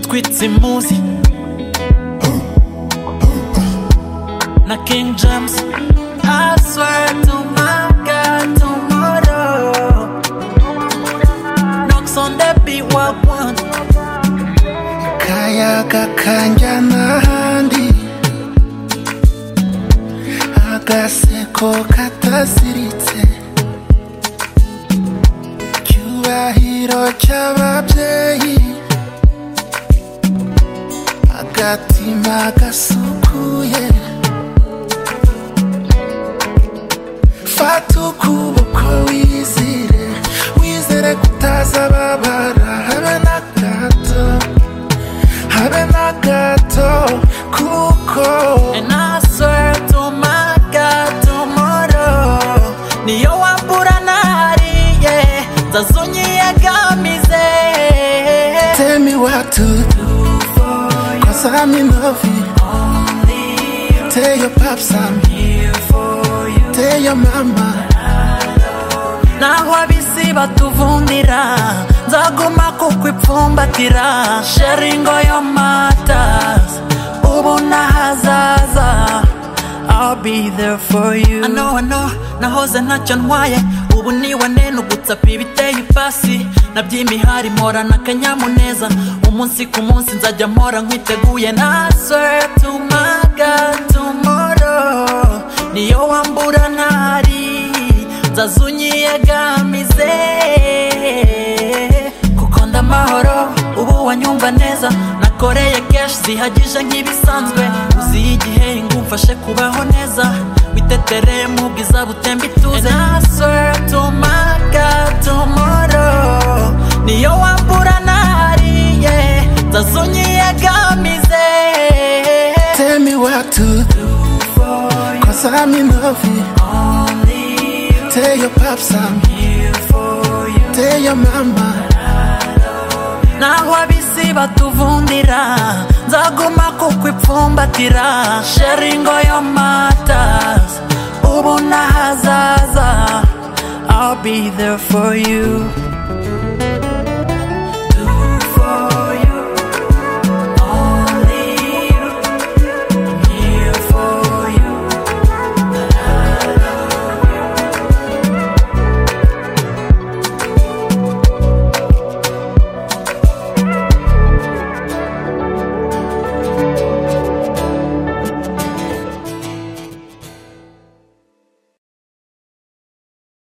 Squidzy Muzi na King James. I swear to my God, tomorrow knocks on the beat while one. kayaga kanjyana ahandi agaseko kataziritse icyubahiro cy'ababyeyi agatima gasukuye fata ukuboko wizire wizere kutazababara habe na gato habe na gato kuko And I swear to my God, tomorrow niyo wambura nahariye ntazonyiyegamize tell me what to do cause I'm in love with you. tell your pops I'm here for you tell your mama naho ab'isi batuvundira nzaguma kuko ipfumbatira sharingo yo matazi ubu n'ahazaza I'll be there for you ano ano nahoze ntacyo ntwaye ubu niwe nene ugutsapa ibiteye ipasi naby'imihari mporana akanyamuneza umunsi ku munsi nzajya mpora nkwiteguye na swear to my God tomorrow niyo wambura ntari nzazunyiyegamize kuko ndamahoro ubu wanyumva neza nakoreye keshi zihagije nk'ibisanzwe uziye igihe ngo umfashe kubaho neza witetere mu bwiza butemba ituze And I swear to my God, tomorrow, niyo wambura nahariye nzazunyiyegamize tell me what to do cause I'm in love with you tell your pops I'm here for you tell your mama naho ab'isi batuvundira nzaguma kuko ipfumbatira sharingo yo matazi ubu n'ahazaza I'll be there for you